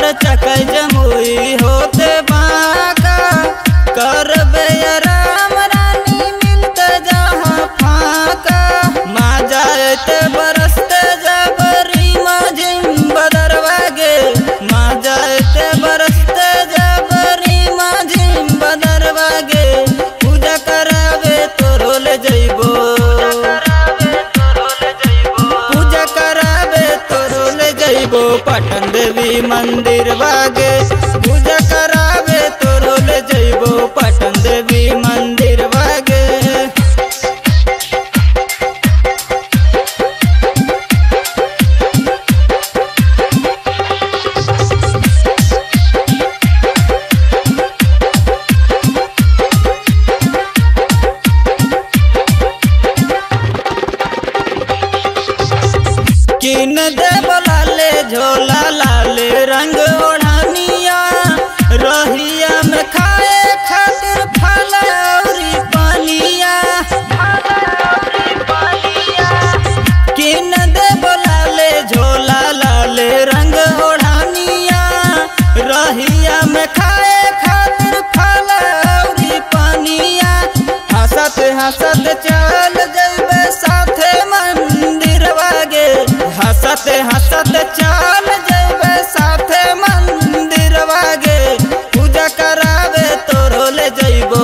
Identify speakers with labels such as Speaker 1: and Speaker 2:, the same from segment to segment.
Speaker 1: कर चकै जमुई होते बाका करबे राम रानी मिलते जहाँ फाका माँ जाते बरसते जबरी माझिम बदरवा गे माँ जाते बरसते जबरी माझिम बदरवा गे पूजा करावे तोरो ले जइबो पूजा करावे तोरो ले जइबो पटन देवी मंदिर बागे पूजा करावे तोरो ले जइबो पटन देवी मंदिर बागे किन दे लाले झोला लाले रंग ओढ़निया रहिया में खाए खातिर फल औरी पानिया किन दे लाले झोला लाले रंग ओढ़निया रहिया में खाए खातिर फल औरी पानिया हंसत हंसत चल जइबे साथे मंदिर वागे हंसत हंसत चल जइबे साथे मंदिर वागे पूजा करावे तोरो ले जइबो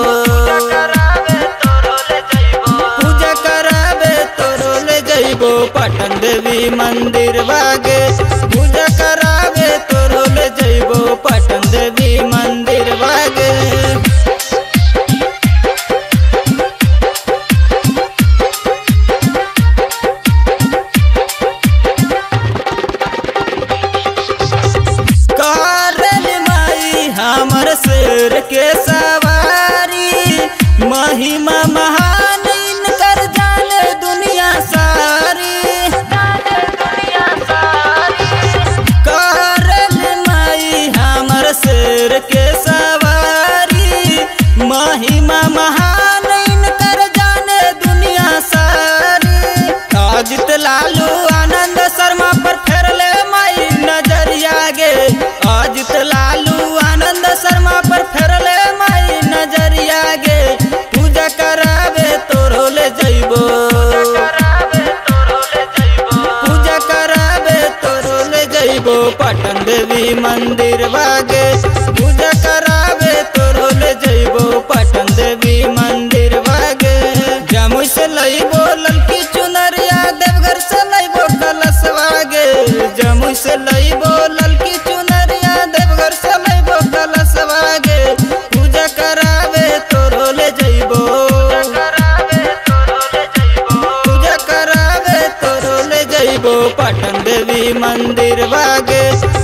Speaker 1: पूजा करावे तोरो ले जइबो पटन देवी मंदिर वागे पूजा करावे तोरो ले जइबो पटन देवी मंदिर वागे करल माई हमर शेर के सवारी महिमा महान इनकर जाने दुनिया सारी करल माई हमर शेर के सवारी महिमा महान इनकर जाने दुनिया सारी अजित लालू आनंद शर्मा पर फेरले माई नजरिया गे अजित लालू आनंद शर्मा पर फेरले माई नजरिया गे पूजा करावे तोरो ले जइबो पूजा करावे तोरो ले जइबो पटन देवी मंदिर बागे पूजा करावे तोरो ले जइबो पटन देवी मंदिर बागे जमुई से लइबो ललकी चुनरिया देवघर से लइबो कलश वागे जमुई से लइबो ललकी चुनरिया देवघर से लइबो कलश वागे पूजा करावे तोरो ले जइबो पूजा करावे तोरो ले जइबो पटन देवी मंदिर बागे